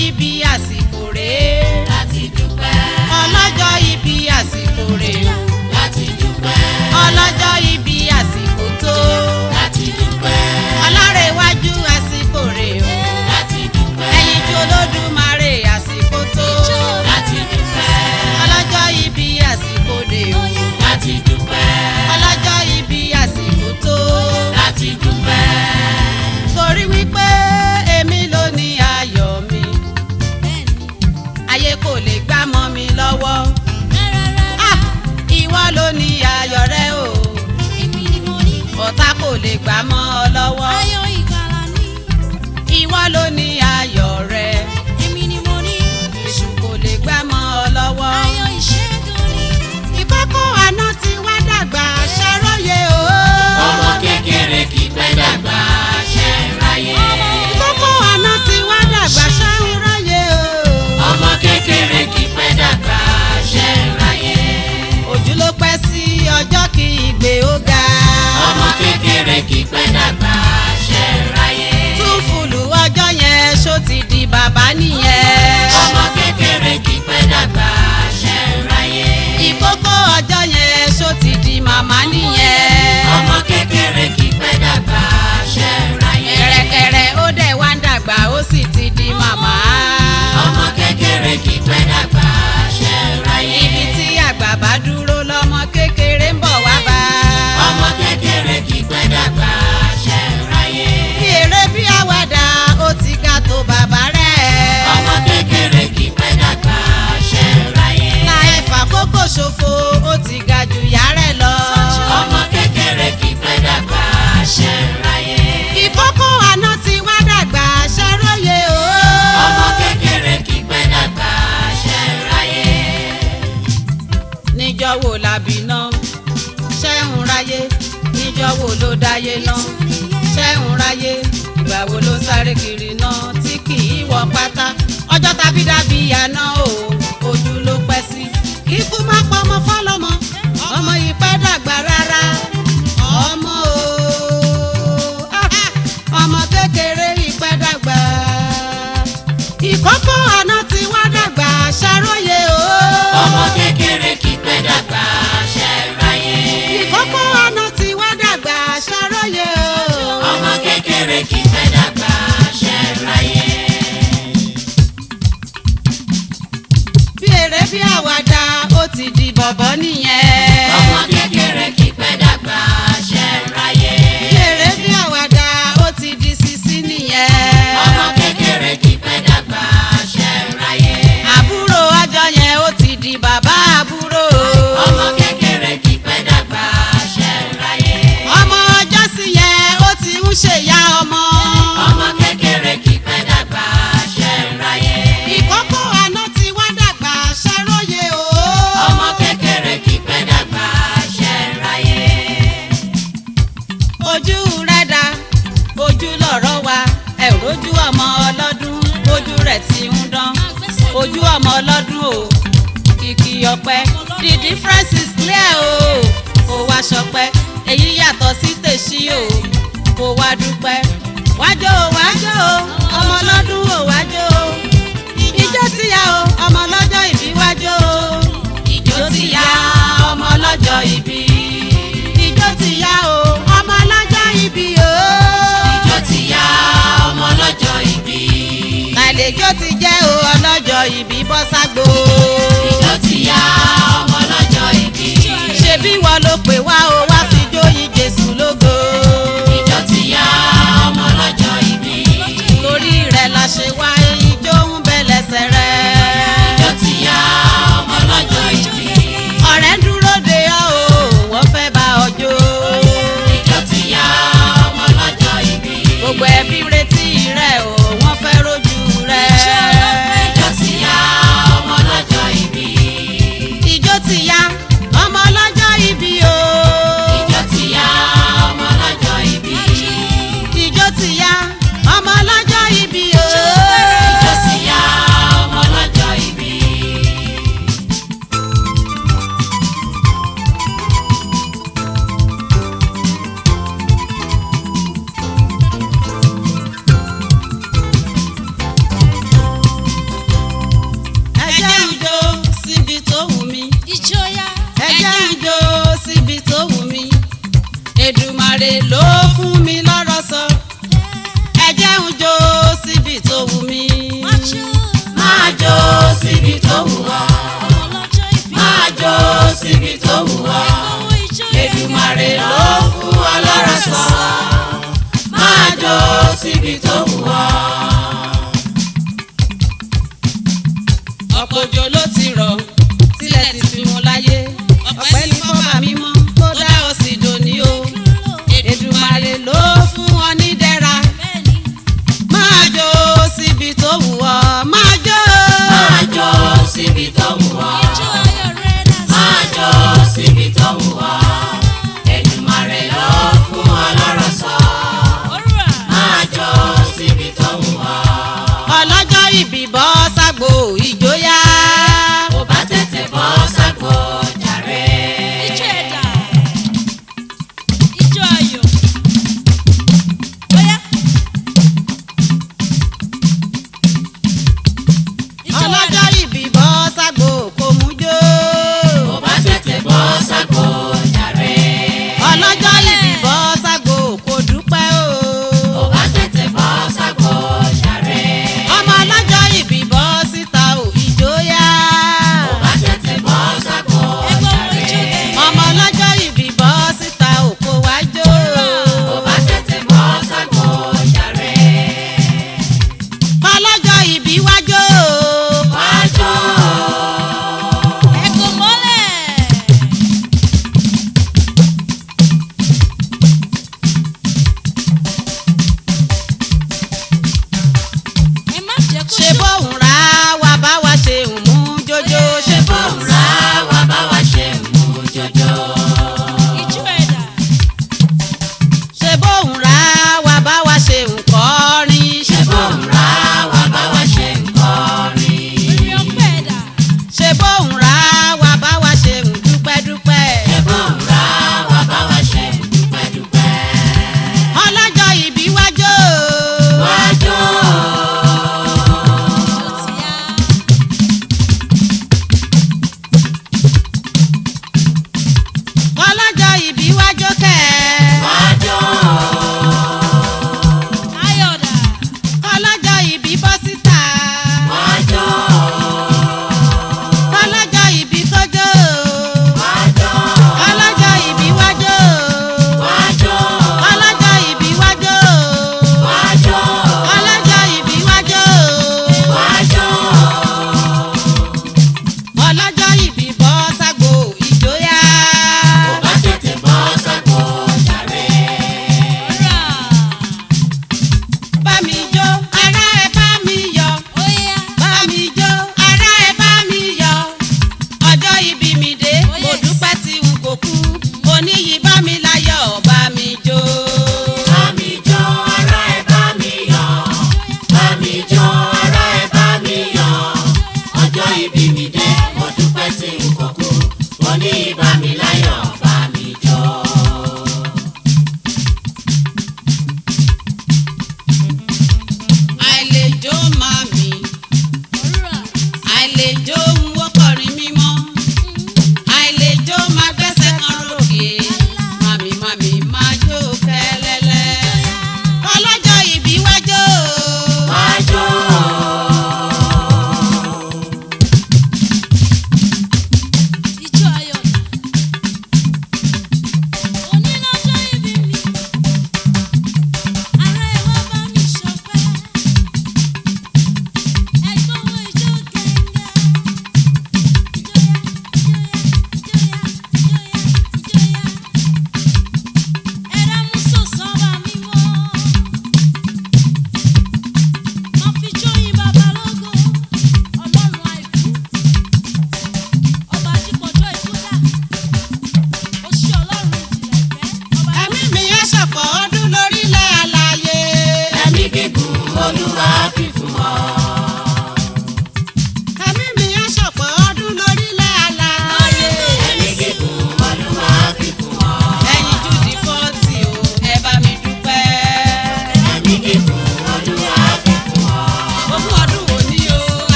ibi àsìkò rèé láti dúpẹ́ ọlọ́jọ́ ibi àsìkò rèé o láti dúpẹ́ ọlọ́jọ́ ibi àsìkò tó láti dúpẹ́ ọlárẹ̀wájú àsìkò rèé o láti dúpẹ́ ẹ̀yin tí olódùmarè àsìkò tó láti dúpẹ́ ọlọ́jọ́ ibi àsìkò dé o láti dúpẹ́ ọlọ́jọ́ ibi àsìkò tó láti dúpẹ́ torí wípé èmi ló ní ayọ̀ mi ayé kò lè gbá mọ́ mi lọ́wọ́ Ah, ìwọ ló ní ayọ̀ rẹ o ọ̀tá kò lè gbá mọ́ ọ lọ́wọ́ ìwọ ló ní ayọ̀ rẹ èṣù kò lè gbá mọ́ ọ lọ́wọ́ ìkókó àná ti wá dàgbà ṣàròyé o. ọmọ kékeré kì í pẹ́ dàgbà ṣe ń ráyè ìkókó àná ti wá dàgbà ṣàròyé o. ọmọ kékeré kì í pẹ́ dàgbà ṣe ń ráyè ojú ló pẹ́ sí ọjọ́ kí ìgbé ó ga. ọmọ kékeré kì í pẹ́ dàgbà ṣe ń ráyè tún fùlù ọjọ́ yẹn ṣó ti di bàbá nìyẹn. ọmọ kékeré kì í pẹ́ dàgbà ṣe ń ráyè ìkókó ọjọ́ yẹn ṣó ti di màmá nìyẹn. ọmọ kékeré kì í pẹ́ dàgbà ṣe ń ráyè kẹ̀rẹ̀kẹ̀rẹ̀ ó dẹ̀ wá ń dàgbà ó sì ti di màmá. ọmọ kékeré kì í pẹ́ dàgbà ṣe ń ráyè ibi tí àgbà bá dúró lọ́mọ kékeré ń bọ̀ wá bá. ọmọ kékeré kì í pẹ́ dàgbà ṣe ń ráyè bí eré bí àwàdà ó ti ga tó bàbá rẹ̀. ọmọ kékeré kì í pẹ́ dàgbà ṣe ń ráyè láì fàkókò ṣòfò ó ti ga jù yá rẹ̀ lọ. ọmọ kékeré kì í pẹ́ dàgbà ṣe ń ráyè ìkókó àná ti wá dàgbà ṣàròyé o. ọmọ kékeré kì í pẹ́ dàgbà ṣe ń ráyè níjọ́ wo làbí náà ṣẹ́hùn ráyé níjọ́ wo ló dáyé náà ṣẹ́hùn ráyé ìgbà wo ló sáré kiri náà tí kì í wọ pátá ọjọ́ tàbí dàbí àná o ojú ló pẹ́ sí kíkú má pa ọmọ fọlọ́mọ ọmọ yìí pẹ́ dàgbà rárá ọmọ o ah, ọmọ kékeré yìí pẹ́ dàgbà ìkókó àná ti wá dàgbà ṣàròyé o. ọmọ kékeré kì í pẹ́ dàgbà ṣe ń ráyè ìkókó àná ti wá dàgbà ṣàròyé o. ọmọ kékeré kì í pẹ́ dàgbà ṣe ń ráyè bí eré bí àwàdà ó ti di bọ̀bọ̀ nìyẹn. ọmọ kékeré kì í pẹ́ dàgbà ṣe ń ráyè bí eré bí àwàdà ó ti di sisi nìyẹn. ọmọ kékeré kì í pẹ́ dàgbà ṣe ń ráyè àbúrò ọjọ́ yẹn ó ti di bàbá àbúrò. ọmọ kékeré kì í pẹ́ dàgbà ṣe ń ráyè ọmọ ọjọ́ sí yẹn ó ti ń ṣèyá ọmọ. ọmọ kékeré kì í pẹ́ dàgbà ṣe ń ráyè ìkókó àná ti wá dàgbà ṣàròyé o. ọmọ kékeré kì í pẹ́ dàgbà ṣe ń ráyè ojú rẹ̀ dá ojú lọ̀rọ̀ wa ẹ ò rójú ọmọ ọlọ́dún ojú rẹ̀ ti ń dán ojú ọmọ ọlọ́dún o kìkì ọ̀pẹ the difference is clear o kò wá ṣọpẹ́ èyí yàtọ̀ sí tèṣí o kò wá dúpẹ́ wájò o wájò o ọmọ ọlọ́dún o wájò o ijó ti yá o ọmọ ọlọ́jọ́ ìbí wájò o ijó ti yá ọmọ ọlọ́jọ́ ìbí ijó ti yá o ọmọ ọlọ́jọ́ ìbí o. ìjọ ti yá ọmọ lọ́jọ́ ìbí àlejò ti jẹ́ o ọlọ́jọ́ ìbí bọ́ ságbo. ìjọ ti yá ọmọ lọ́jọ́ ìbí ṣebí wọ́n ló pè wá o wá fi jóyin jésù lógo. ìjọ ti yá ọmọ lọ́jọ́ ìbí torí rẹ̀ la ṣe wá ijó ń bẹ lẹ́sẹ̀ rẹ̀. ìjọ ti yá ọmọ lọ́jọ́ ìbí ọ̀rẹ́ ń dúró de ọ́ o wọ́n fẹ́ bá ọ jó. ìjọ ti yá ọmọ lọ́jọ́ ìbí gbogbo ẹbí retí rẹ̀ o wọ́n fẹ́ rojú rẹ̀. ìjọ ti yá ọmọ lọ́jọ́ ìbí ijó ti yá ọmọ ọlọ́jọ́ ìbí o. Èdùmàrè ló fún mi lọ́rọ̀ sọ ẹ jẹ́ ń jó síbi tó wù mí. máa jó síbi tó wù ọ́ máa jó síbi tó wù ọ́ Èdùmàrè ló fún ọ lọ́rọ̀ sọ máa jó síbi tó wù ọ́. ọ̀pọ̀ òjò ló ti rọ̀ sílẹ̀ ti fi mu láyé ọ̀pẹ́ ní fọ́bà mímọ́ tó dá ọ sí dòní o Èdùmàrè ló fún ọ ní dẹ́ra máa jó síbi tó wù ọ́ máa jó. máa jó síbi tó wù ọ́ máa jó síbi tó wù ọ́ Èdùmàrè ló fún ọ lọ́rọ̀ sọ máa jó síbi tó wù ọ́. ọlọ́jọ́ ìbí bọ́ ságbó ìjóyà. kò bá tètè bọ́ ságbó jàre. ọlọ́jọ́ ìbí bọ́ ságbó kò mú jó. kò bá tètè bọ́ ságbó jàre. ọlọ́jọ́ ìbí bọ́ ságbó kò dúpẹ́ o. kò bá tètè bọ́ ságbó jàre. ọmọ ọlọ́jọ́ ìbí bọ́ síta ò ìjóyà. kò bá tètè bọ́ ságbó jàre. ọmọ ọlọ́jọ́ ìbí bọ́ síta ò kò wá jó. kò bá tètè bọ́ ságbó jàre. ọlọ́jọ́ ìbí wá jó. wá jó. ṣe bóun ra wà bá wa ṣe ń mú jójó. ṣe bóun bóun ra wá bá wa ṣe mú jọjọ. ṣe bóun ra wà bá wa ṣe ń kọrin. ṣe bóun ra wá bá wa ṣe ń kọrin. ṣe bóun ra wà bá wa ṣe ń dúpẹ́ dúpẹ́. ṣe bóun ra wá bá wa ṣe ń dúpẹ́ dúpẹ́. ọlọ́jọ́ ìbí wá jó. wá jó. ọlọ́jọ́ ìbí wá jó kẹ́. wá jó. ọlọ́jọ́ ìbí bọ́ síta. wá jó. ọlọ́jọ́ ìbí tó jó. wá jó. ọlọ́jọ́ ìbí wá jó. wá jó. ọlọ́jọ́ ìbí wá jó. wá jó. ọlọ́jọ́ ìbí wá jó. wá jó. ọlọ́jọ́ ìbí bọ́ ságbó ìjóyà. kò bá tètè bọ́ ságbó jàre. bá mi jó ará ẹ bá mi yọ̀. bá mi jó ará ẹ bá mi yọ̀. ọjọ́ ìbí mi dé mo dúpẹ́ tí n kò kú. oníyì bá mi láyọ̀ bá mi jó. Bá mi jó ará ẹ bá mi yọ̀. Bá mi jó ará ẹ bá mi yọ̀. Ọjọ́ ìbí mi dé, mo dúpẹ́ tí n kò kú. Mo ní ìbá mi láyọ̀, bá mi jó. àìlèjó màmí àìlèjó ń wọ́kọ̀rin mímọ́ àìlèjó máa gbẹ́sẹ̀ kan ròkè màmí màmí máa jó kẹ́lẹ́lẹ́ ọlọ́jọ́ ìbí wájó Wá jó.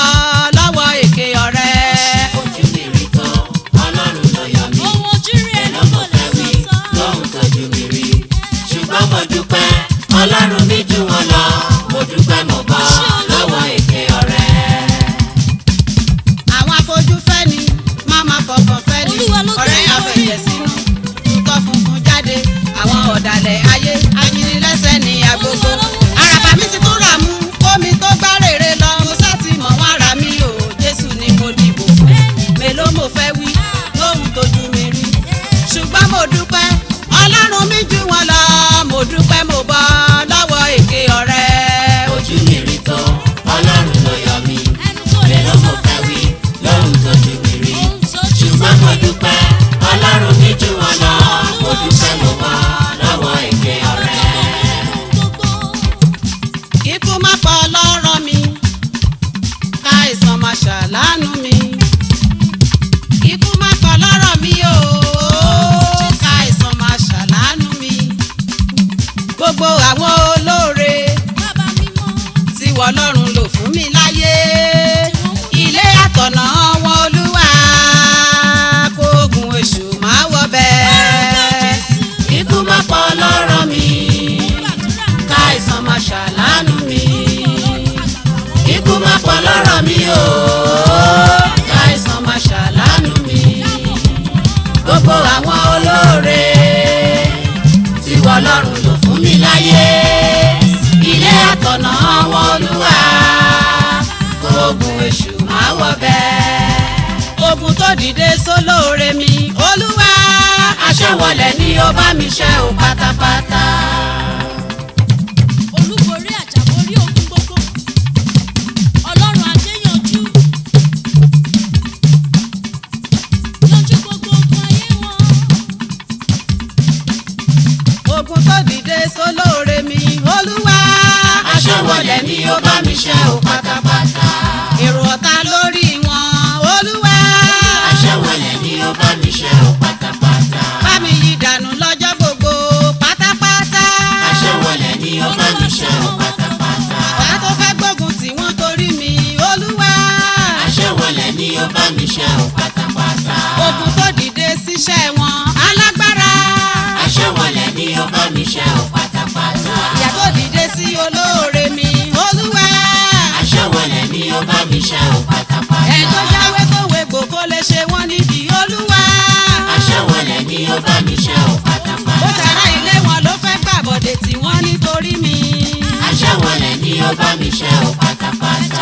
bọ́ lọ́wọ́ èké ọ̀rẹ́. ojú mi rí tán ọlọ́run ló yọ mí. ohun ojú rí ẹ ẹnu ló kò mọ̀ lè fẹ́ wí sọ tán. lóhun tójú mi rí. ṣùgbọ́n mo dúpẹ́ ọlọ́run mi jù wọ́n lọ. mo dúpẹ́ mo bọ́ lọ́wọ́ èké ọ̀rẹ́. àwọn afojúfẹ́ ni máma fọkàn fẹ́ ni Olúwa ló gbé ọ̀rẹ́ yín àfẹ̀jẹ̀ lórí. sínú tutọ́ funfun jáde àwọn ọ̀dàlẹ̀ ayé ajínigbẹ́sẹ̀ ní agogo Olúwa ló mú mi àràbà mi ti tún rà mú kómi tó gbá rèrè lọ mo sá ti mọ̀ wọ́n ara mi o jésù ni mo dìbò fún mélòó mo fẹ́ wí lóhun tójú mi rí ṣùgbọ́n mo dúpẹ́ ọlọ́run mi jù wọ́n lọ mo dúpẹ́ mo bọ́ lọ́wọ́ èké ọ̀rẹ́ ojú mi rí tán ọlọ́run ló yọ mí. ẹnu kò lè mélòó sọ mo fẹ́ wí lóhun tójú mi rí. ohun tójú ṣùgbọ́n mo sọ dúpẹ́ ọlọ́run mi jù wọ́n lọ. mo dúpẹ́ mo bọ́ lọ́wọ́ èké ọ̀rẹ́. gbogbo. ikú má pa ọlọ́rọ̀ mi káìsàn má ṣàlánú mi ikú má pa ọlọ́rọ̀ mi o káìsàn má ṣàlánú mi gbogbo àwọn olóore bàbá mímọ́ tí wọ́n lọ́run lò fún mi láyé ilé àtọ̀nà wọn olúwa kó ogun èṣù má wọ bẹ́ẹ̀ ikú má pa ọlọ́rọ̀ mi. káìsàn má ṣàlánú mi. ikú má pa ọlọ́rọ̀ mi o. káìsàn má ṣàlánú mi. gbogbo àwọn olóore tí wọ́n lọ́rùn lò fún mi láyé. ilé àtọ̀nà wọn olúwa kóògùn èṣù má wọ bẹ́ẹ̀. ogun tó dìde sólóore mi olúwa aṣẹ́wọlẹ̀ ni ó bá mi ṣe ò pátápátá. olúborí àjàborí ogun gbogbo ọlọ́run adéyanjú yanjú gbogbo ogun ayé wọn ogun tó dìde sólóore mi olúwa aṣẹ́wọlẹ̀ ni ó bá mi ṣe ò pátápátá. èrò ọ̀tá lórí wọn olúwa aṣẹ́wọlẹ̀ ni ó bá mi ṣe ò pátápátá. bá mi yí dànù lọ́jọ́ gbogbo pátápátá aṣẹ́wọlẹ̀ ni ó bá mi ṣe ò pátápátá. ọ̀tá tó fẹ́ gbógun tí wọ́n torí mi olúwa aṣẹ́wọlẹ̀ ni ó bá mi ṣe ò pátápátá. ogun tó dìde síṣẹ́ wọn alágbára aṣẹ́wọlẹ̀ ni ó bá mi ṣe ò pátápátá. ìyà tó dìde sí olóore mi olúwa aṣẹ́wọlẹ̀ ni ó bá mi ṣe ò pátápátá. ẹ̀ tó jáwé tó wégbò kó lè ṣe wọ́n nídìí olúwa. aṣẹ́wọlẹ̀ ni ó bá mi ṣe ò ó pátápátá. tara ilé wọn ló fẹ́ gbàbọ̀dẹ̀ tí wọ́n nítorí mi. aṣẹ́wọlẹ̀ ni ó bá mi ṣe ò pátápátá.